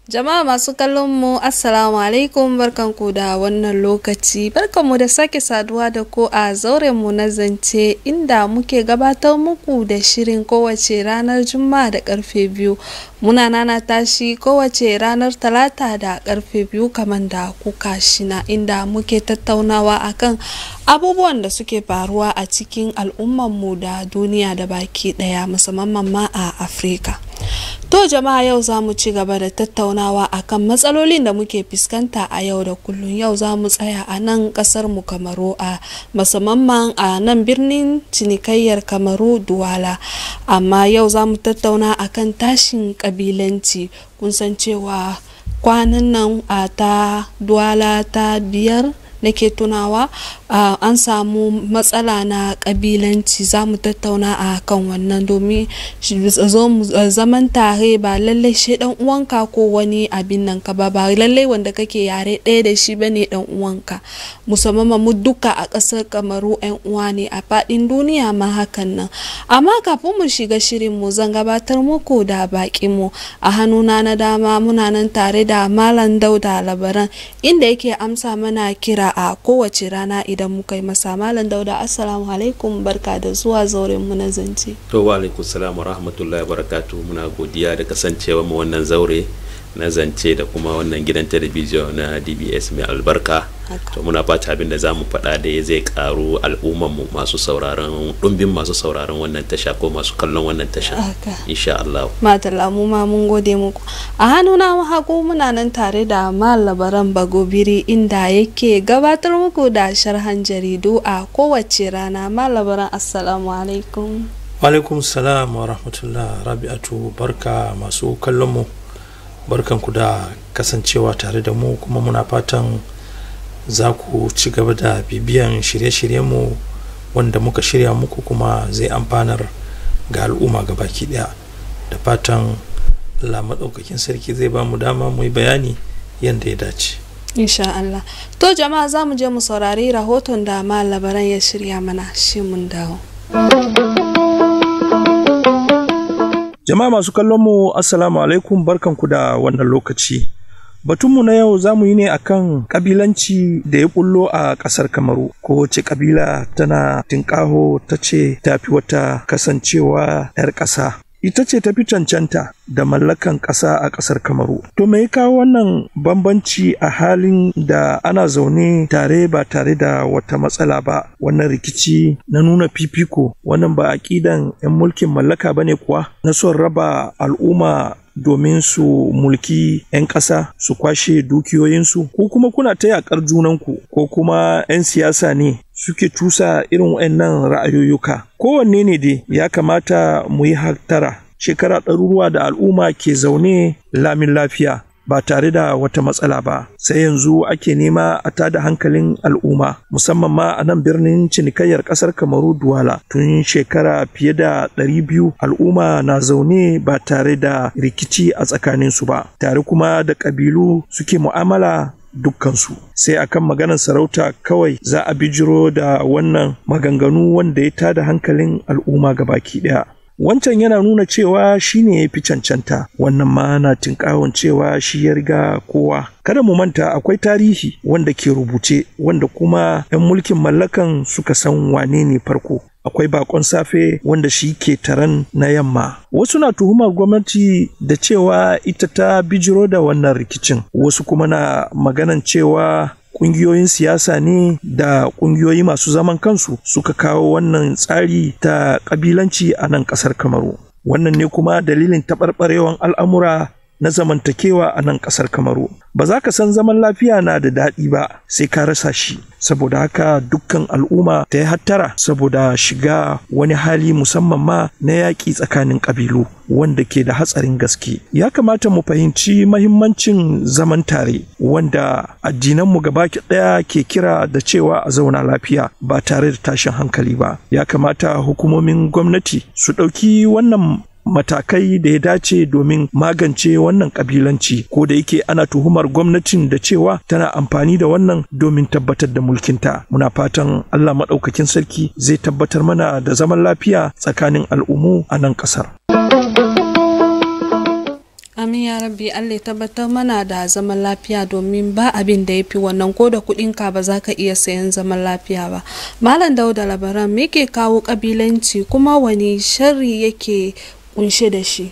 Jama'a masu kallon mu Assalamu alaikum barkanku da wannan lokaci barkanmu da sake saduwa da ko a zauren mu na zance inda muke gabatar muku da shirin kowace ranar juma'a da karfe biyu muna nana tashi kowace ranar talata da karfe biyu kamar da kuka shina inda muke tattaunawa akan abubuwan da suke faruwa a cikin al'ummanmu da duniya da baki daya musamman ma a afirka To jama'a yau za mu ci gaba da tattaunawa akan matsalolin da muke fuskanta a yau da kullum yau za mu tsaya a nan kasar mu kamaru a musamman a nan birnin cinikayyar kamaru duwala amma yau za mu tattauna akan tashin kabilanci kun san cewa kwanan nan a ta duwala ta biyar nake tunawa uh, an samu matsala na kabilanci za mu tattauna a kan wannan domin zaman tare ba lallai shi dan uwanka ko wani abin nan ka ba ba lallai wanda kake yare ɗaya da shi bane dan uwanka musamman mu duka a ƙasar kamaru yan uwa ne a faɗin duniya ma hakan nan amma kafin mu shiga shirin mu zan gabatar muku da baƙin mu a hannuna na dama muna nan tare da malam dauda labaran inda yake amsa mana kira a kowace rana idan muka yi masa malam dauda assalamu alaikum barka da zuwa zauren mu na zance to wa alaikum salam wa rahmatullahi barakatu muna godiya da kasancewa mu wannan zaure na zance da kuma wannan gidan talabijin na dbs mai albarka to muna fata abin da za mu faɗa da ya zai karu al'umman mu masu sauraron ɗumbin masu sauraron wannan tasha ko masu kallon wannan tasha insha Allah matala mu ma mun gode muku a hannuna hagu muna nan tare da malabaran bagobiri inda yake gabatar muku da sharhan jaridu a kowace rana malabaran assalamu alaikum alaikum salam wa rahmatullah rabi'atu barka masu kallon mu barkanku da kasancewa tare da mu kuma muna fatan za ku ci gaba da bibiyan shirye-shiryenmu wanda muka shirya muku kuma zai amfanar ga al'umma ga baki daya da fatan Allah maɗaukakin sarki zai ba mu dama mu yi bayani yadda ya dace insha Allah to jama'a za mu je mu saurari rahoton da labaran ya shirya mana shi mun dawo Jama'a masu kallon mu Assalamu alaikum barkanku da wannan lokaci. Batunmu na yau za mu yi ne akan kabilanci da ya bullo a ƙasar Kamaru. Kowace kabila tana tinƙaho ta ce tafi wata kasancewa 'yar ƙasa. Ita ce tafi cancanta da mallakan ƙasa a ƙasar Kamaru. To me ya kawo wannan bambanci a halin da ana zaune tare ba tare da wata matsala ba wannan rikici na nuna fifiko wannan ba aƙidan 'yan mulkin mallaka ba ne kuwa na son raba al'umma domin su mulki 'yan ƙasa su kwashe dukiyoyinsu ko kuma kuna ta yaƙar junanku ko kuma 'yan siyasa ne suke tusa irin waɗannan ra'ayoyuka kowanne ne dai ya kamata mu yi hattara shekara ɗaruruwa da al'umma ke zaune lamin lafiya ba tare da wata matsala ba sai yanzu ake nema a tada hankalin al'umma musamman ma a nan birnin cinikayyar ƙasar kamaru duwala tun shekara fiye da ɗari biyu al'umma na zaune ba tare da rikici a tsakaninsu ba tare kuma da ƙabilu suke mu'amala dukkansu sai akan maganar sarauta kawai za a bijiro da wannan maganganu wanda ya tada hankalin al'umma gabaki ɗaya wancan yana nuna cewa shi ne ya fi cancanta wannan ma na tinkawon cewa shi ya riga kowa kada mu manta akwai tarihi wanda ke rubuce wanda kuma 'yan mulkin mallakan suka san wane ne farko akwai bakon safe wanda shi ke taron na yamma wasu na tuhumar gwamnati da cewa ita ta bijiro da wannan rikicin wasu kuma na maganan cewa kungiyoyin siyasa ne da kungiyoyi masu zaman kansu suka kawo wannan tsari ta kabilanci a nan kasar kamaru wannan ne kuma dalilin taɓarɓarewan al'amura na zamantakewa a nan ƙasar kamaru ba za ka san zaman lafiya na da daɗi ba sai ka rasa shi saboda haka dukkan al'umma ta yi hattara saboda shiga wani hali musamman ma na yaƙi tsakanin ƙabilu wanda ke da hatsarin gaske ya kamata mu fahimci mahimmancin zaman tare wanda addinanmu gaba ɗaya ke kira da cewa a zauna lafiya ba tare da tashin hankali ba ya kamata hukumomin gwamnati su ɗauki wannan matakai da ya dace domin magance wannan kabilanci ko da yake ana tuhumar gwamnatin da cewa tana amfani da wannan domin tabbatar da mulkinta muna fatan allah maɗaukakin sarki zai tabbatar mana da zaman lafiya tsakanin al'ummu a nan ƙasar amin ya rabbi allah ya tabbatar mana da zaman lafiya domin ba abin da ya fi wannan ko da kuɗinka ba za ka iya sayan zaman lafiya ba malam dauda labaran me ke kawo kabilanci kuma wani sharri yake kunshe da shi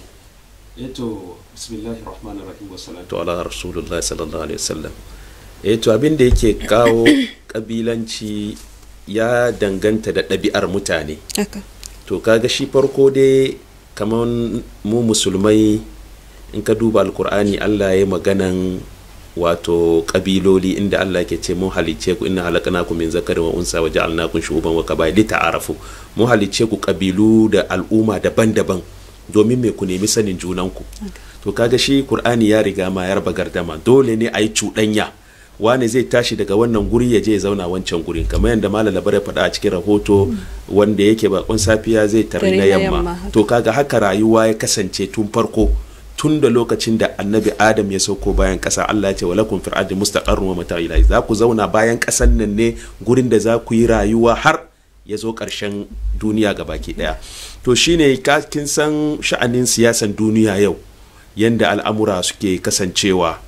eto bismillahir rahmanir rahim wassalatu ala rasulullahi sallallahu alaihi wasallam eto abin da yake kawo kabilanci ya danganta da ɗabi'ar mutane haka to kaga shi farko dai kamar mu musulmai in ka duba alkur'ani allah ya maganan wato kabiloli inda allah ke ce mun halicce ku inna halakanakum min zakarin wa unsa wa ja'alnakum shu'uban wa qaba'il ta'arafu mun halicce ku kabilu da al'umma daban-daban domin me ku nemi sanin junanku to kaga shi qur'ani ya riga ma ya raba gardama dole ne a yi cuɗanya wane zai tashi daga wannan guri ya je ya zauna wancan gurin kamar yadda malam labar ya faɗa a cikin rahoto wanda yake bakon safiya zai tare na yamma to kaga haka rayuwa ya kasance tun farko tun da lokacin da annabi adam ya sauko bayan ƙasa allah ya ce walakum fil ardi mustaqarrun wa mata'u ilahi za ku zauna bayan ƙasan nan ne gurin da za ku yi rayuwa har ya zo ƙarshen duniya ga baki ɗaya to shine kin san sha'anin siyasan duniya yau yanda al'amura suke kasancewa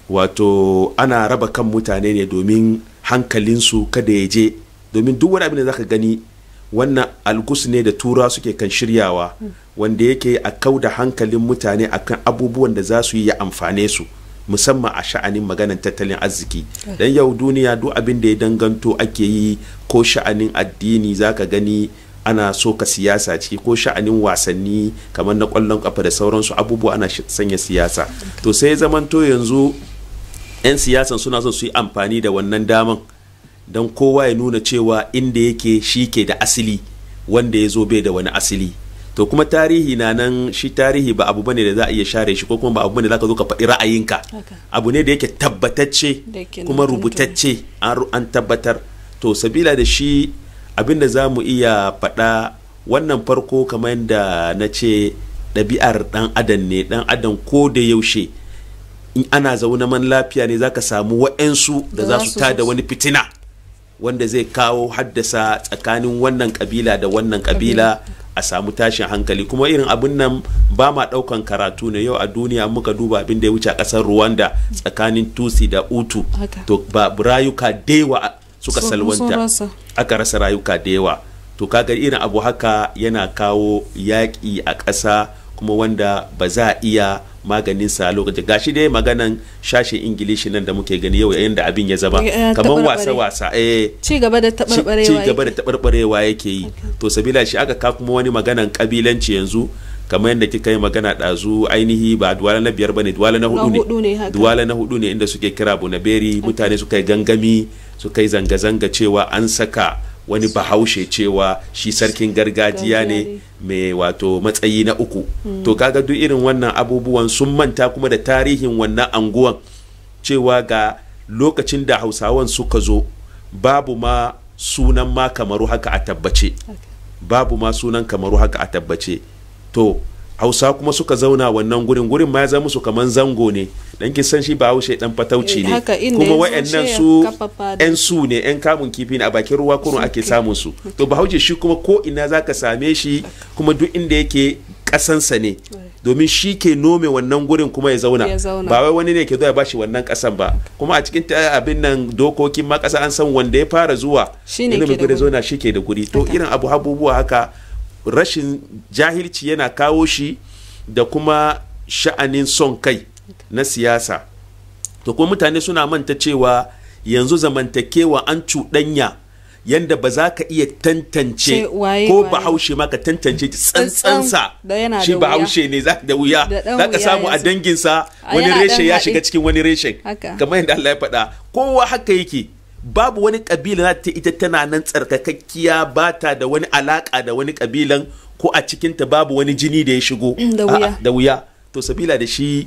wato ana raba kan mutane ne domin hankalinsu kada ya je domin duk wani abin da zaka gani wannan algus ne da tura suke kan shiryawa wanda yake a kau da hankalin mutane akan abubuwan da za su yi ya amfane su musamman a sha'anin maganan tattalin arziki dan yau duniya duk abin da ya danganto ake yi ko sha'anin addini zaka gani ana so ka siyasa ciki ko sha'anin wasanni kamar na kwallon kafa da sauransu abubuwa ana sanya siyasa to sai zamanto yanzu 'yan siyasan suna son su yi amfani da wannan daman don kowa ya nuna cewa inda yake shi ke da asili wanda ya zo bai da wani asili to kuma tarihi na nan shi tarihi ba abu bane da za a iya share shi ko kuma ba abu bane da za ka zo ka faɗi ra'ayinka abu ne da yake tabbatacce kuma rubutacce an tabbatar to sabila da shi abin da za mu iya faɗa wannan farko kamar yadda na ce ɗabi'ar ɗan adam ne ɗan adam ko da yaushe in ana zaune man lafiya ne zaka samu wa'ensu da za su tada wani fitina wanda zai kawo haddasa tsakanin wannan kabila da wannan kabila a samu tashin hankali kuma irin abin nan ba ma daukan karatu ne yau a duniya muka duba abin da ya wuce a kasar rwanda tsakanin tusi da utu to ba rayuka dewa suka salwanta aka rasa rayuka da yawa to kaga irin abu haka yana kawo yaƙi a ƙasa kuma wanda ba za a iya maganin sa lokacin gashi dai maganan shashin ingilishi nan da muke gani yau yayin da abin ya zama kamar wasa wasa eh ci gaba da tabarbarewa ci gaba da tabarbarewa yake yi to sabila shi aka ka kuma wani maganan kabilanci yanzu kamar yadda kika yi magana ɗazu ainihi ba duwala na biyar bane duwala na hudu ne duwala na hudu ne inda suke kira bunaberi mutane suka yi gangami suka yi zanga-zanga cewa an saka wani bahaushe cewa shi sarkin gargajiya ne mai wato matsayi na uku to kaga duk irin wannan abubuwan sun manta kuma da tarihin wannan anguwan cewa ga lokacin da hausawan suka zo babu ma sunan ma kamaru haka a tabbace babu ma sunan kamaru haka a tabbace to hausa kuma suka zauna wannan gurin gurin ma ya zama musu kaman zango ne dan kin san shi ba haushe dan fatauci ne kuma wayannan su yan su ne yan kamun kifi ne a bakin ruwa kurun ake samun su to bahaushe shi kuma ko ina zaka same shi kuma duk inda yake kasansa ne domin shi ke nome wannan gurin kuma ya zauna ba wai wani ne ke zuwa ya bashi wannan kasan ba kuma a cikin abin nan dokokin ma kasa an san wanda ya fara zuwa ne ke da zauna shi ke da guri to irin abu abubuwa haka rashin jahilci yana kawo shi da kuma sha'anin son kai na siyasa to kuma mutane suna manta cewa yanzu zamantakewa an cuɗanya yanda ba za ka iya tantance ko bahaushe ma ka tantance tsantsansa shi bahaushe ne za da wuya za ka samu a danginsa wani reshe ya shiga cikin wani reshen kamar yadda Allah ya faɗa kowa haka yake babu wani kabila za ta ita tana nan tsarkakakkiya ba ta da wani alaka da wani kabilan ko a cikinta babu wani jini da ya shigo da wuya to sabila da shi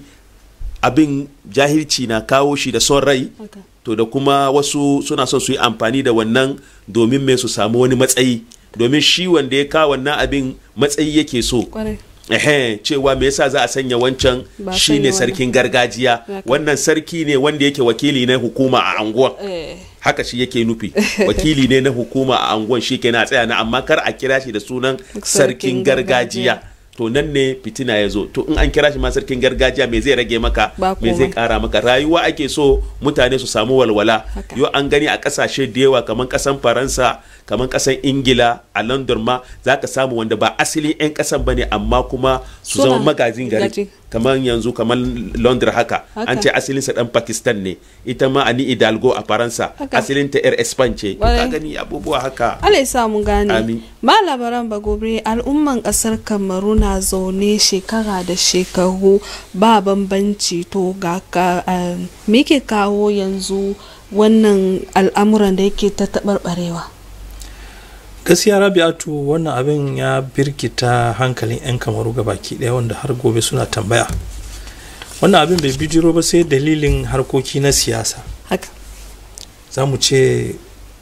abin jahilci na kawo shi da son rai to da kuma wasu suna son su yi amfani da wannan domin mai su samu wani matsayi domin shi wanda ya kawo wannan abin matsayi yake so ehe cewa me yasa za a sanya wancan shine sarkin gargajiya wannan sarki ne wanda yake wakili na hukuma a anguwan haka shi yake nufi wakili ne na hukuma a anguwan shi ke na tsaya na amma kar a kira shi da sunan sarkin gargajiya to nan ne fitina ya zo to in an kira shi ma sarkin gargajiya me zai rage maka Ba me zai komai. kara maka rayuwa ake so mutane su samu walwala Haka. yau an gani a kasashe da yawa kamar kasan faransa kamar kasan ingila a london ma za ka samu wanda ba asali 'yan kasan ba ne amma kuma su Suna zama magazin gari gaji. kamar yanzu kamar london haka Haka. an ce asalinsa dan pakistan ne ita ma ani hidalgo a faransa Haka. asalinta yar espan ce ka Ƙwarai. gani abubuwa haka Allah ya sa mu gane. Amin. Ba labaran ba gobe al'umman kasar Kamaru na zaune shekara da shekaru ba bambanci to ga ka eh, me ke kawo yanzu wannan al'amuran da yake ta taɓarɓarewa. gaskiya rabi'atu wannan abin ya birkita hankalin 'yan kamaru ga baki ɗaya wanda har gobe suna tambaya wannan abin bai bijiro ba sai dalilin harkoki na siyasa Haka. za mu ce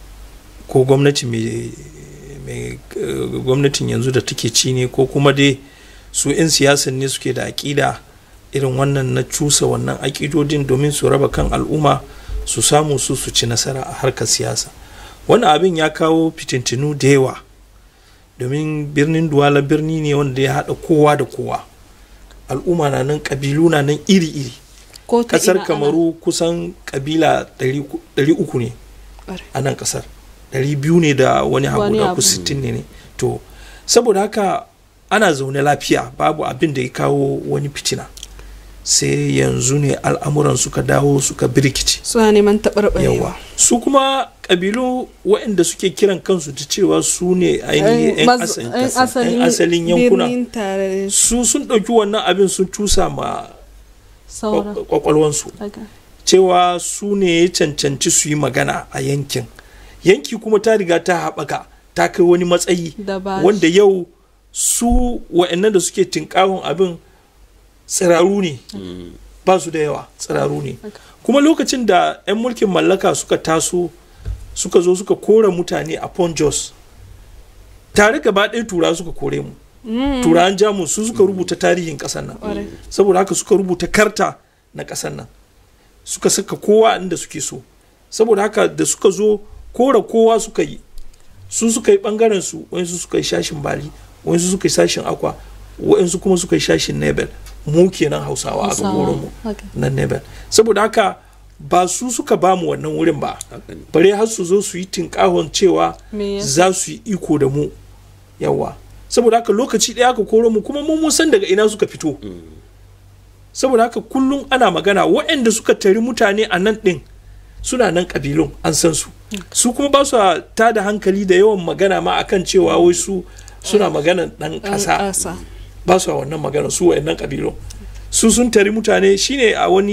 ko gwamnati mai mai, eh, gwamnatin yanzu da take ci ne ko kuma dai su 'yan siyasan ne suke da aƙida irin wannan na cusa wannan aƙidodin domin su raba kan al'umma su samu su su ci nasara a harkar siyasa wannan abin ya kawo fitintinu da yawa domin birnin duwala birni ne wanda ya haɗa kowa da kowa al'umma na nan ƙabilu na nan iri-iri Ko ta kasar ina ana- kamaru kusan kabila 300 ne Ƙwarai. a nan kasar 200 ne da wani abu Wani da abu. ku 60 ne ne to saboda haka ana zaune lafiya babu abin da ya kawo wani fitina sai yanzu ne al'amuran suka dawo suka birkice Suna neman taɓarɓarewa. yawa su kuma kabilu waɗanda suke kiran kansu da cewa su ne ainihin 'yan Maz- asalin yan ƙasa, 'yan asalin yankuna birnin tare su sun ɗauki wannan abin sun cusa ma sauran. kwa- kwakwalwansu Haka. cewa su ne ya cancanci su yi magana a yankin yanki kuma ta riga ta haɓaka ta kai wani matsayi Da ba wanda yau su wa'annan da suke tinkawon abin tsiraru ne ba su da yawa tsiraru ne Haka. kuma lokacin da 'yan mulkin mallaka suka taso suka zo suka kora mutane a pont jos tare gaba ɗaya tura suka kore mu turawan jamus su suka rubuta tarihin ƙasar nan Ƙwarai. saboda haka suka rubuta karta na ƙasar nan suka saka kowa inda suke so saboda haka da suka zo kora kowa suka yi su suka yi bangaren su wayansu suka yi shashin bali wayansu suka yi sashin akwa wayansu kuma suka yi shashin nebel mu kenan hausawa a Hausawa. gagoron mu Haka. na nebel saboda haka ba su suka ba mu wannan wurin ba Haka ne. bare har su zo su yi tinkahon cewa Me yasa? za su yi iko da mu yawa saboda haka lokaci ɗaya aka koro mu kuma mun mun san daga ina suka fito saboda haka kullum ana magana waɗanda suka tari mutane a nan ɗin suna nan ƙabilun an san su su kuma ba su ta da hankali da yawan magana ma akan cewa wai su suna magana ɗan Ɗan ƙasa ƙasa. ba su a wannan magana su wayannan ƙabilun su sun tari mutane shine a wani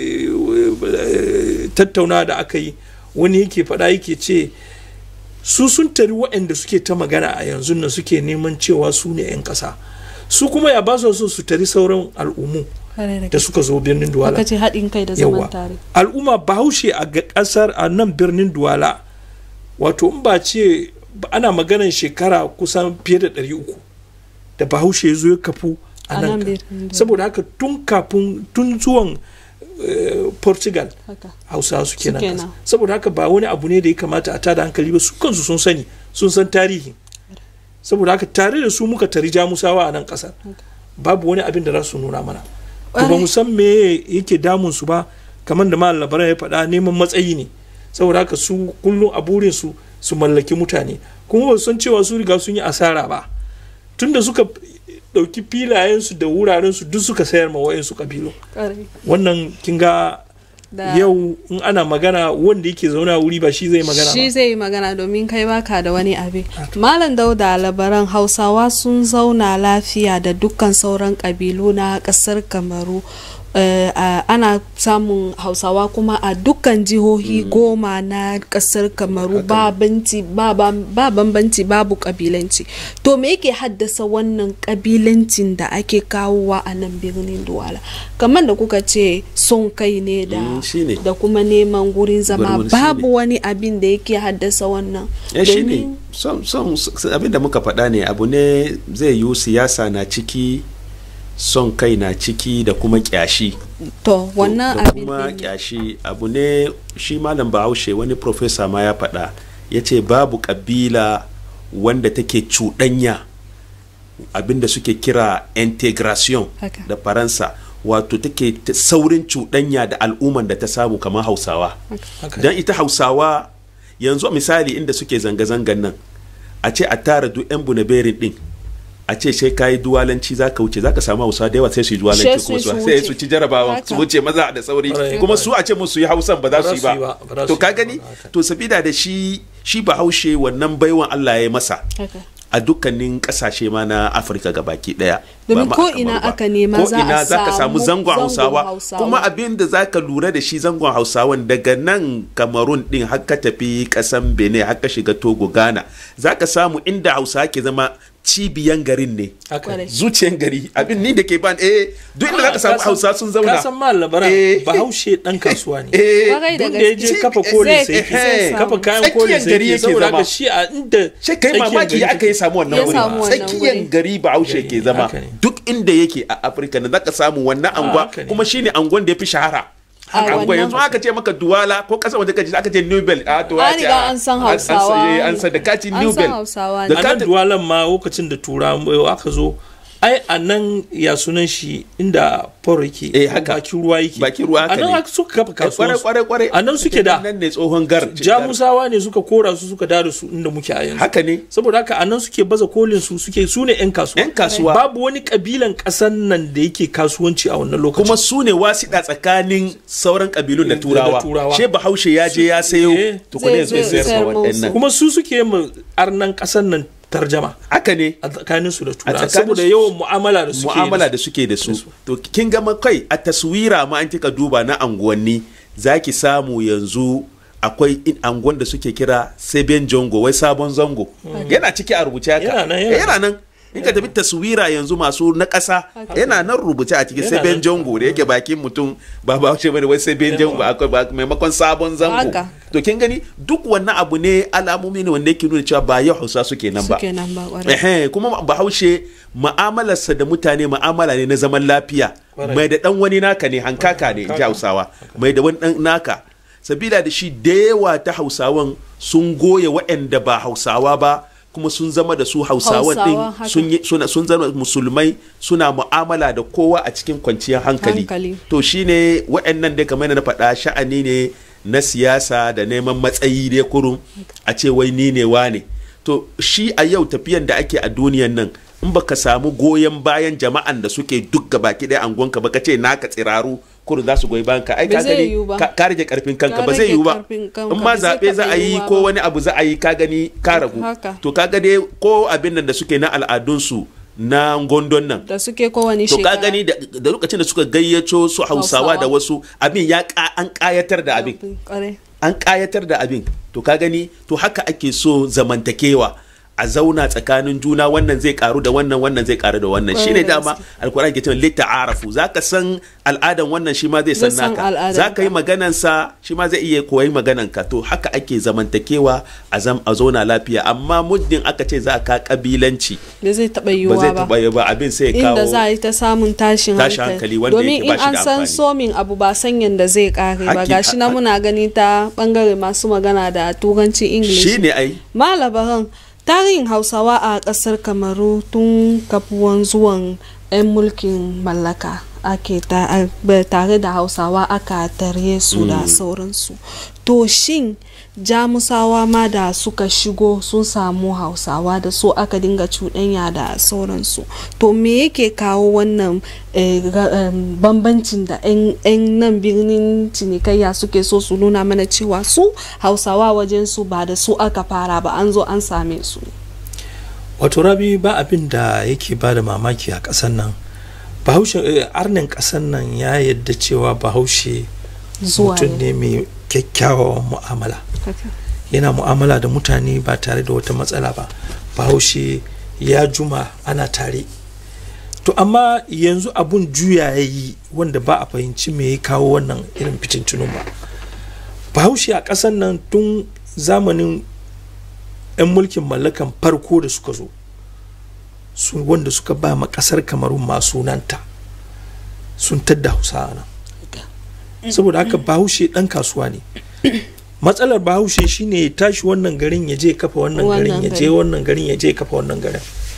eh, tattauna da aka yi wani yake faɗa yake ce su sun tari waɗanda suke ta magana a yanzu nan suke neman cewa su ne 'yan ƙasa su kuma ya ba su so su tari sauran al'ummu Ƙwarai da da suka zo birnin duwala Aka ce haɗin kai da zaman yawa tare. al'umma bahaushe a ga ƙasar a nan birnin duwala wato in ba ce ba- ana maganan shekara kusan fiye da ɗari uku da bahaushe ya zo ya kafu a A nan nan ka- birnin Duwala. saboda haka tun kafin tun zuwan eh, portugal Haka. hausawa su kenan Suke ƙasa. nan. saboda haka ba wani abu ne da ya kamata a tada hankali ba su kansu sun sani sun san tarihi saboda haka tare da su muka tari jamusawa a nan ƙasar babu wani abin da za su nuna mana to ba mu san me yake damun su ba kamar da malam labaran ya faɗa neman matsayi ne saboda haka su kullum a burin su su mallaki mutane kuma ba su san cewa su riga sun yi asara ba tunda suka ɗauki filayensu da wurarensu duk suka sayar ma wa'insu kabilu Ƙwarai. wannan kin ga Da- yau in ana magana wanda yake zaune a wuri ba shi zai magana shi ba zai yi magana domin kai baka da wani abin malam dauda labaran hausawa sun zauna lafiya da dukkan sauran kabilu na kasar kamaru Eh, a- ana samun hausawa kuma a dukkan jihohi goma na kasar kamaru ba banci- ba bam- ba bambanci babu kabilanci to me yake haddasa wannan kabilancin da ake kawowa a nan birnin duwala kamar da kuka ce son kai ne da Mm, shine. da kuma neman gurin zama Gurin- babu wani abin da yake haddasa wannan ya shi ne Domin- son son abin da muka faɗa ne abu ne zai yiwu siyasa na ciki son kai na ciki da kuma kyashi to wannan da abin kuma din ne. kyashi abu ne shi malam bahaushe wani profesa ma ya faɗa ya ce babu ƙabila wanda take cuɗanya abinda suke kira integration Haka. da faransa wato take ta saurin cuɗanya da al'umman da ta samu kamar hausawa Haka. don ita hausawa yanzu misali inda suke zanga-zangan nan a ce a tara duk 'yan bunaberin din a ce sai kayi duwalanci za ka wuce za ka samu hausa da yawa sai su yi Sai duwalanci su kuma yi su su sai wuce. su ci jarabawa Haka. su wuce maza da sauri Ƙwarai, kuma ƙwarai. su a ce musu yi hausan ba za su yi ba ba ba za to su ka yi ba, gani haka. to sabida da shi shi bahaushe wannan baiwan Allah ya yi masa haka a dukkanin kasashe ma na afirka gabaki daya Domin Ba ma ko a Kamaru ina ba. aka nema Ko za a ina za ka samu samu zangon zangon hausawa Hausawa. kuma abin da za ka lura da shi zangon hausawan daga nan kamarun din har ka tafi kasan benin har ka shiga togo ghana za ka samu inda hausa ke zama cibiyan garin ne haka Kwarai. zuciyan gari abin ni da ke ban eh duk inda za ka samu Ka san- hausa sun zauna ka san ma labaran Eh. bahaushe dan kasuwa ne eh Kwarai da duk da ya je gaske. kafa kolin Zai- sai yake zai kafa samu. kayan Tsakiyar kolin sai gari yake yake saboda zama. haka shi a inda sai kai tsakiyar mamaki gari ya aka yi samu wannan Ya wuri samu wannan tsakiyar wuri. gari bahaushe ke zama Haka ne. duk inda yake a afirka na zaka samu wannan angwa haka ne. kuma shine angon da ya fi shahara A angwa wannan- yanzu aka ce maka duwala ko kasa waje kaji aka ce nobel a to An ya ce, riga a- an san an- an- Hausawa eh, an san da kati An san nobel Hausawa da ne. a ka nan duwalan ma lokacin da tura aka zo ai a nan ya sunan shi inda foro yake Eh, haka. bakin ruwa yake Bakin ruwa haka a nan ne. haka suka kafa kware kasuwa kware kware a nan suke da nan ne tsohon gar jamusawa ne suka kora su suka dada su inda muke a yanzu haka ne saboda haka a nan suke baza kolin su suke su ne yan kasuwa Yan kasuwa. babu wani kabilan kasan nan da yake kasuwanci a wannan lokacin kuma su ne wasiɗa tsakanin sauran kabilun da Da turawa Turawa. she bahaushe ya je ya sayo Eh. tukune Zai zai zo sayar sayar ma musu. waɗannan kuma su suke mu arnan kasan nan tarjama haka ne a tsakanin su da tura tsakanin saboda su- yawan mu'amala da suke mu'amala da da suke da su to kin gama kai a taswira ma an kika duba na anguwanni zaki samu yanzu akwai in anguwan da suke kira seben jongo wai sabon zango yana ciki a rubuce haka Yana nan, yana Eh, yana nan in ka tafi taswira yanzu masu na ƙasa yana nan rubuce a cikin Yana seben nan. jongo da yake bakin mutum ba ba ce bane wai seben jongo akwai ba- maimakon sabon zango Haka. to kin gani duk wannan abu ne alamomi ne wanda yake nuna cewa ba yau hausa suke nan ba Suke nan ba kwarai. Ehe, kuma bahaushe ma'amalarsa da mutane ma'amala ne na zaman lafiya Kwarai. mai da dan wani naka ne hankaka ne in ji hausawa mai da wani dan naka sabila da shi da yawa ta hausawan sun goya waɗanda ba hausawa ba kuma sun zama da su hausawan din Hausawa, haka. sun yi suna sun zama musulmai suna mu'amala da kowa a cikin kwanciyar hankali, Hankali. to shine waɗannan dai kamar yadda na faɗa sha'ani ne na siyasa da neman matsayi dai kurum a ce wai ni ne wane to shi a yau tafiyan da ake a duniyan nan in baka samu goyon bayan jama'an da suke duk baki ɗaya angonka ba ka ce naka tsiraru kurum za su goyi bayan ka ai Ba ka zai gani yiwu ba. ka ka rage karfin kanka Ka ba zai rage yiwu ba karfin kanka, in ma ba zai zaɓe za taɓa a yi yiwuwa ko ba. wani abu za a yi ka gani ka ragu Haka. to ka ga dai ko abin nan da suke na al'adunsu na gondon nan da suke kowane to ka shekara gani da da lokacin da suka gayyato su hausawa Hausawa. da wasu abin ya ka- an kayatar da abin Kwarai. an kayatar da abin to ka gani to haka ake so zamantakewa a zauna tsakanin juna wannan zai karu da wannan wannan zai karu da wannan Kwarai shine da dama alkur'ani ke cewa litta arafu zaka san al'adan wannan shi ma zai san Zai san naka al'adanka. zaka yi maganan sa shi ma zai iya koyi maganan ka to haka ake zamantakewa a zam a zauna lafiya amma muddin aka ce za ka kabilanci da zai taɓa ba zai yiwuwa ba taba yi ba abin sai ya kawo inda za a yi ta samun tashin Tashin hankali hankali wanda domin yake in ba shi an da san amfani. somin abu ba san yadda zai kare ba Haki- gashi na ha- muna gani ta bangare masu magana da turancin english shine ai malabaran tarihin hausawa a kasar kamaru tun kafuwan zuwan 'yan mulkin mallaka ake ta- a- ba- tare da hausawa aka tare su da sauransu to shin jamusawa ma da suka shigo sun samu hausawa da su aka dinga cuɗanya da sauransu to me yake kawo wannan eh, ra- em, bambancin da 'yan nan birnin cinikayya suke so su nuna mana cewa su hausawa wajen su ba da su aka fara ba an zo an same su wato rabi ba abin da yake ba da mamaki a ƙasar nan bahaushe eh, arnin ƙasar nan ya yadda cewa bahaushe zuwa mutum ne mai kyakkyawan mu'amala Haka. yana mu'amala da mutane ba tare da wata matsala ba bahaushe ya juma ana tare to amma yanzu abun juya ya yi wanda ba a fahimci me ya kawo wannan irin fitintunun ba bahaushe a ƙasar nan tun zamanin 'yan mulkin mallakan farko da suka zo su wanda suka ba ma ƙasar kamarun ma sunanta sun tadda hausa nan saboda haka bahaushe ɗan kasuwa ne matsalar bahaushe shine ya tashi wannan garin ya je kafa wannan garin Wannan ya je gari. wannan garin ya je kafa wannan garin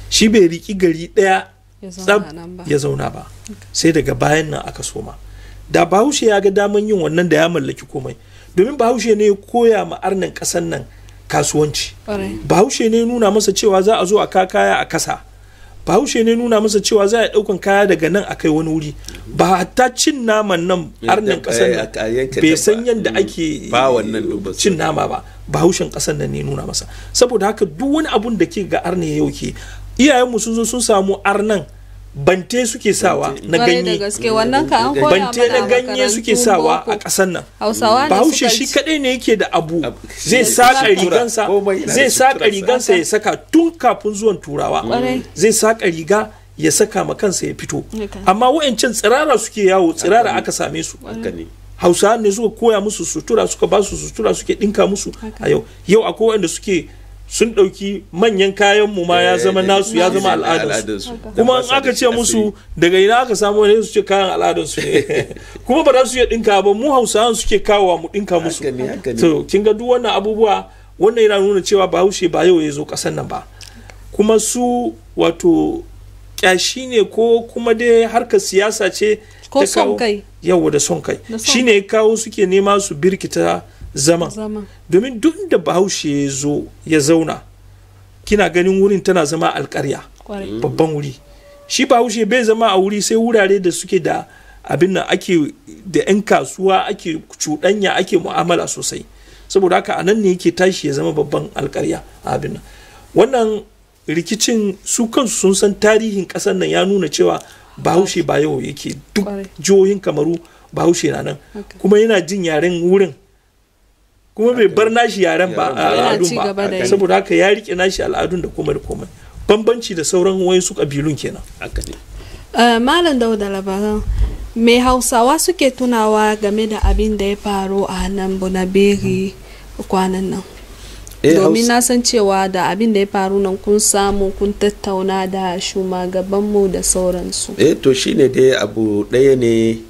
shi bai riki gari ɗaya Ya zauna tsab nan ba. ya zauna ba sai daga bayan nan aka soma da bahaushe ya ga daman yin wannan da ya mallaki komai domin bahaushe ne ya koya ma arnan ƙasan nan kasuwanci Ƙwarai. bahaushe ne nuna masa cewa za a zo a ka kaya a kasa bahaushe ne nuna masa cewa za a yi ɗaukan kaya daga nan a kai wani wuri ba hatta cin naman nan arnan ƙasan nan a yanke bai dabba. san yadda Mm. ake Ba wannan duk ba su- cin nama ba bahaushen ƙasan nan ne nuna masa saboda haka duk wani abun da ke ga arne yau ke iyayenmu sun zo sun samu arnan bante suke sawa na Ƙwarai da ganye gaske wannan ka an koya bante mana na a ganye suke makarantun sawa boko. a ƙasan nan Hausawa ne bahaushe suka shi ci. kadai ne yake da abu Abu- zai shi saka sutura, rigansa komai yana zai da saka suturarsa. rigansa ya saka tun kafin zuwan turawa Ƙwarai. zai saka riga ya saka ma kansa ya fito Haka. amma wa'ancan tsirara suke yawo tsirara aka same su haka ne hausawa ne suka koya musu sutura suka ba su sutura suke dinka musu a yau yau akwai wanda suke sun ɗauki manyan kayan mu ma ya zama nasu ya zama al'adarsu kuma in aka ce musu daga ina aka samu ne su ce kayan al'adarsu ne kuma ba za su iya dinka ba mu hausawan suke kawowa mu dinka musu Haka ne, haka ne. to kin ga duk wannan abubuwa wannan yana nuna cewa bahaushe ba yau ya zo ƙasar nan ba kuma su wato kyashi ne ko kuma dai harkar siyasa ce Ko ta son kawo- kai. yawa da son kai Da son shine ya kawo suke nema su birkita zaman Zaman. domin duk da bahaushe ya zo ya zauna kina ganin wurin tana zama alkarya Ƙwarai. babban wuri shi bahaushe bai zama a wuri sai wurare da suke da abin nan ake da 'yan kasuwa ake cuɗanya ake mu'amala sosai saboda haka a nan ne yake tashi ya zama babban alkarya a abin nan wannan rikicin su kansu sun san tarihin ƙasar nan ya nuna cewa bahaushe ba yau yake duk Ƙwarai. jihohin kamaru bahaushe na nan Haka. kuma yana jin yaren wurin kuma bai bar nashi yaren ba a Yana al'adun ci gaba da ba yi. saboda haka ya rike nashi al'adun da komai da komai bambanci da sauran wayansu kabilun kenan haka ne Eh, Malam Dauda labaran me Hausawa suke tunawa game da abin da ya faru a nan Bunaberi kwanan nan. Eh, Domin Hausa- na san cewa da abin da ya faru nan kun samu kun tattauna da shugabanmu da sauransu. eh to shine dai abu ɗaya ne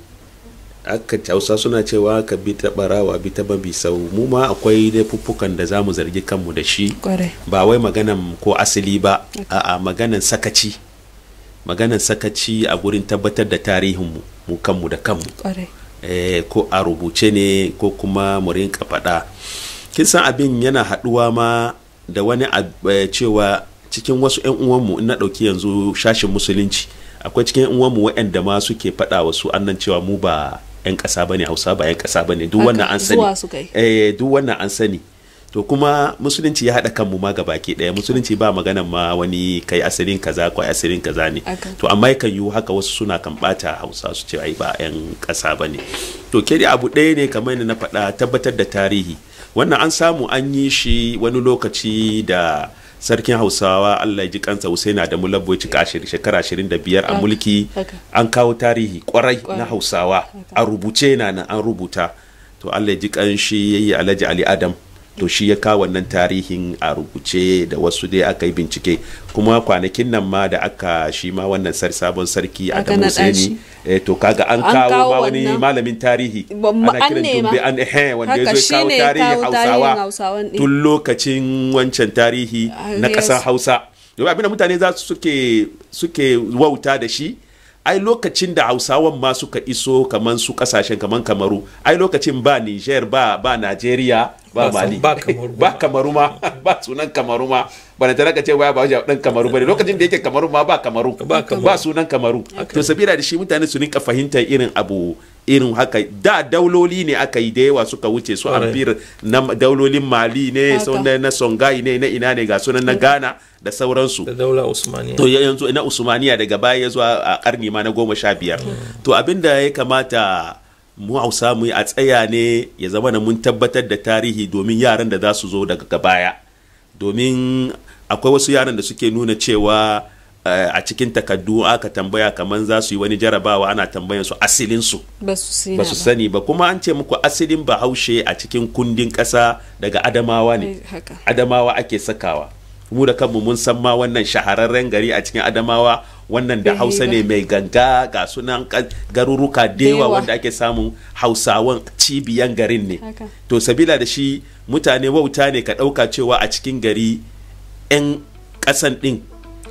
aka hausa suna cewa ka bi ta barawa bi ta babi sau mu ma akwai laifuffukan da za mu zargi kanmu da shi Kwarai. ba wai maganan ko asali ba a'a maganan sakaci maganan sakaci a gurin tabbatar da tarihinmu mu kanmu da kanmu Kwarai. eh, ko a rubuce ne ko kuma mu rinka faɗa kin san abin yana haɗuwa ma da wani ab- eh, cewa cikin wasu 'yan uwanmu in na ɗauki yanzu shashin musulunci akwai cikin 'yan uwanmu waɗanda ma suke faɗa wasu annan cewa mu ba 'yan ƙasa bane hausa ba 'yan ƙasa bane duk Haka, wannan an sani zuwa suka yi. eh duk wannan an sani to kuma musulunci ya haɗa kanmu ma gabaki ɗaya musulunci ba maganan ma wani kai asirin kaza ko asirin kaza ne Haka. to amma yakan yiwu haka wasu suna kan bata hausa su ce ai ba 'yan ƙasa ba ne to ke dai abu ɗaya ne kamar yadda na faɗa tabbatar da tarihi wannan an samu an yi shi wani lokaci da sarkin hausawa allah ya ji kansa husaina da mulabbo ya cika ashir- shekara 25 a Haka, mulki haka. an kawo tarihi kwarai Kwarai. na hausawa a rubuce na nan an rubuta to allah ya ji kanshi ya yi alhaji ali adam to shi ya kawo wannan tarihin a rubuce da wasu dai aka yi bincike kuma kwanakin nan ma da aka shi ma wannan sar sabon sarki Aka adamu naɗa shi. Hussaini eh, to kaga an An kawo kawo ma wani wannan. malamin tarihi Ba- ma- ana an kiran nema. dumbe an ehe wanda ya Haka zo ya kawo shine ya tarihin kawo tarihin hausawa Hausawan ɗin. tun lokacin wancan tarihi Ah, na yes. ƙasar hausa domin abinda mutane za su suke suke wauta da shi ai lokacin da hausawan ma suka iso kaman su kasashen kaman kamaru ai lokacin ba niger ba ba nigeria ba Ba- mali ba Kamaru. ba kamaru ma ba sunan kamaru ma bana tana ka ce waya ba wajen dan kamaru bane lokacin da yake kamaru ma ba kamaru Ba Kamaru. ba sunan kamaru to sabila da shi mutane su rinka fahimtar irin abu irin haka da dauloli ne aka yi da yawa suka wuce su Ƙwarai. amfir na daulolin mali ne Haka. sau na na songhai ne na ina ne ga sunan na ghana da sauransu da daula usmaniya to ya yanzu na usmaniya daga baya ya zuwa a karni ma na goma sha biyar to abinda ya kamata mu hausa mu yi a tsaya ne ya zama na mun tabbatar da tarihi domin yaran da za su zo daga baya domin akwai wasu yaran da suke nuna cewa eh, a cikin takaddu aka tambaya kamar za su yi wani jarabawa ana tambayan su asilin su Ba su sina ba su sani ba kuma an ce muku asilin bahaushe a cikin kundin ƙasa daga adamawa ne Eh, haka. adamawa ake sakawa mu da kanmu mun san ma wannan shahararren gari a cikin adamawa wannan da Bai hausa ba. ne mai ganga ga sunan ka- garuruka da Da yawa yawa. wanda ake samun hausawan cibiyan garin ne Haka. to sabila da shi mutane wauta ne ka ɗauka cewa a cikin gari 'yan ƙasan ɗin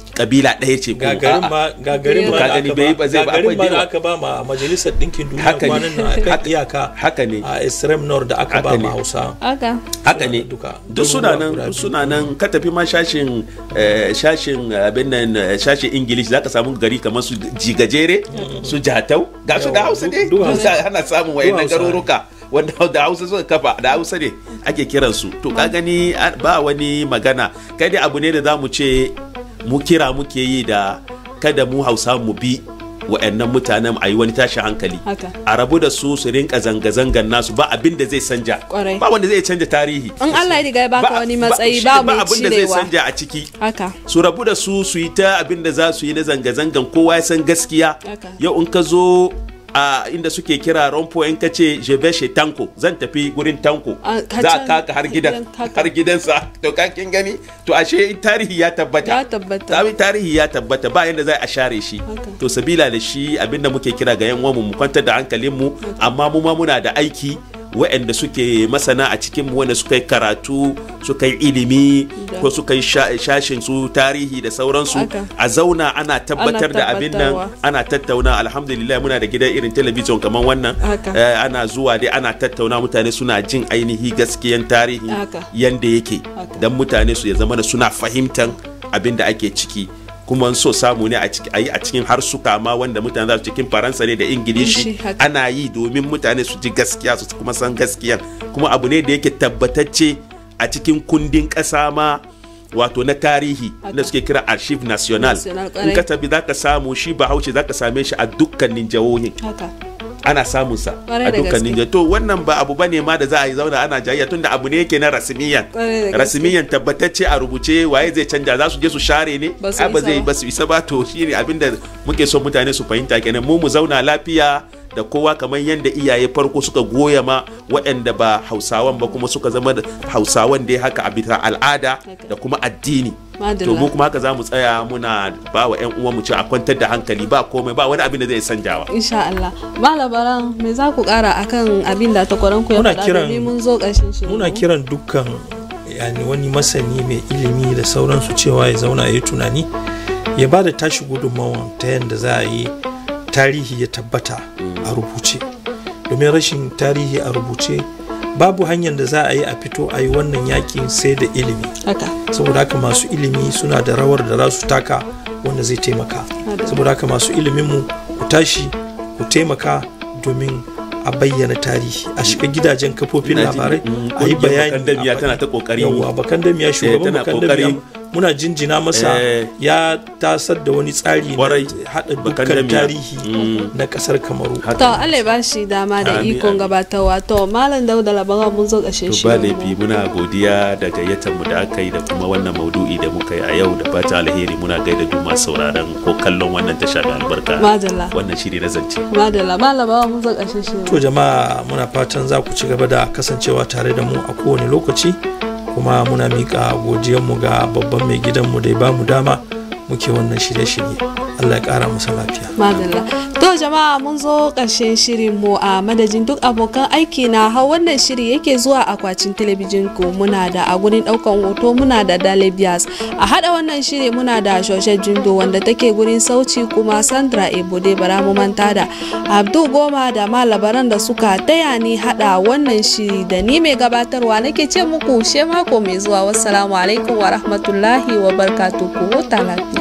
kabila ɗaya ce ko gagarin a'a. ma gagarin ma Ka da gani aka bai ba ba zai ba gagarin akwai ma da dewa. aka ba ma majalisar ɗinkin duniya Haka ne. kwanan nan akan Haka- iyaka haka ne. a extreme north da aka Haka ba ne. ma hausa haka haka ne duka duk suna nan guda duk biyu. suna nan ka tafi ma shashin eh, shashin abin nan eh, shashin ingilish zaka samu gari kamar su jigajere su jatau ga su da hausa ne Duk Hausa. ana samun wayannan Hausa ne. garuruka wanda da hausa suka kafa da hausa ne ake kiransu to ka gani a- ba wani magana kai dai abu ne da zamu ce mu kira muke yi da kada mu hausa mu bi wa'annan mutanen a yi wani tashin hankali Haka. a rabu da su su rinka zanga-zangan nasu ba abin da zai canja Kwarai. ba wanda zai canja tarihi in Allah ya riga ya baka wani matsayi shi ba ne mai abin da zai cirewa canja a ciki haka su rabu da su su yi ta abin da za su yi na zanga-zangan kowa ya san gaskiya Haka. yau in ka zo a inda suke kira rompo in ka ce je vais chez tanko zan tafi gurin tanko A- ka za can- ka kaka har gidan gidan kaka. har gidansa to ka kin gani to ashe tarihi ya tabbata Ya tabbata. Tabi tarihi ya tabbata ba yanda za a share shi Haka. to sabila da shi abinda muke kira ga yan uwanmu mu kwantar da hankalin mu amma mu ma muna da aiki waɗanda suke masana a cikin mu wanda suka yi karatu suka yi ilimi Da. ko suka yi sha- shashin su tarihi da sauransu Haka. a zauna ana tabbatar da abin nan tabbatarwa. ana tattauna alhamdulillah muna da gidan irin talabijin kamar wannan Haka. Eh, ana zuwa dai ana tattauna mutane suna jin ainihi gaskiyan tarihi Haka. yanda yake Haka. dan mutane su ya zama da suna fahimtan abin da ake ciki kuma in so samu ne a ciki- a yi a cikin harsuka ma wanda mutane za su cikin faransa ne da ingilishi Ingilishi, haka. ana yi domin mutane su ji gaskiya su kuma san gaskiyan kuma abu ne da yake tabbatacce a cikin kundin ƙasa ma wato na tarihi Haka. da suke kira archive national National, in ka ƙwarai. tabi za ka samu shi bahaushe za ka same shi a dukkanin jihohin haka ana samun sa Kwarai a da dukkanin gaske. jihohi to wannan ba abu bane ma da za a yi zauna ana jayayya tunda abu ne yake na rasmiyan Kwarai da gaske. rasmiyan tabbatacce a rubuce waye zai canja za su je su share ne Ba su ai ba isa zai ba. ba su isa ba to shine abinda muke so mutane su fahimta kenan mu mu zauna lafiya da kowa kamar yadda iyaye farko suka goya ma waɗanda ba hausawan ba kuma suka zama da hausawan dai haka a bisa al'ada da kuma addini Madalla. to mu kuma haka za mu tsaya muna ba wa 'yan uwan mu ce a kwantar da hankali ba komai ba wani abin da zai sanjawa insha Allah malabaran me za ku kara akan abin da takwaran ku ya Muna faɗa kiran- domin mun zo ƙarshen shirin muna mu. kiran dukkan yani wani masani mai ilimi da sauransu cewa ya zauna ya yi tunani ya ba da tashi gudunmawan ta yadda za a yi tarihi ya tabbata a rubuce domin rashin tarihi a rubuce babu hanyar da za a yi a fito a yi wannan yakin sai da ilimi haka saboda haka masu ilimi suna da rawar da za su taka wanda zai taimaka Hada. saboda haka masu iliminmu ku tashi ku taimaka domin a bayyana tarihi a shiga gidajen kafofin Ina ji, labarai mm, a yi ƙungiyar bayani Bakandamiya a faɗi. tana ta ƙoƙari. yawwa bakandamiya shugaban tana bakandamiya ƙoƙari. muna jinjina masa Eh. ya tasar da wani tsari na Kwarai. haɗa dukkan Bakandamiya. tarihi Mm. na ƙasar kamaru to Allah ya ba shi dama da Amin, ikon amin. gabatarwa to malam dauda labaran mun zo ƙarshen to ba shirin laifi mu muna godiya da gayyatar mu da aka yi da kuma wannan maudu'i da muka yi a yau da fata alheri muna gaida duk masu sauraron ko kallon wannan tasha mai albarka Madalla. wannan shiri na zance madalla malabaran mun zo ƙarshen shirin to jama'a muna fatan za ku ci gaba da kasancewa tare da mu a kowane lokaci kuma muna miƙa godiyanmu ga babban mai gidanmu da ya bamu dama muke wannan shirye-shirye allah ya ƙara masa lafiya Madalla. To jama'a mun zo ƙarshen shirin mu a madadin duk abokan aiki na hau wannan shiri yake zuwa akwatin talabijin ku muna da a gurin ɗaukan hoto muna da Dalibias. A haɗa wannan shiri muna da Shoshe Jindo wanda take gurin sauci kuma Sandra Ebode bara mu manta da Abdu Goma da malabaran da suka taya ni haɗa wannan shiri da ni mai gabatarwa nake ce muku she mako mai zuwa wassalamu alaikum wa rahmatullahi wa barkatuhu huta lafiya.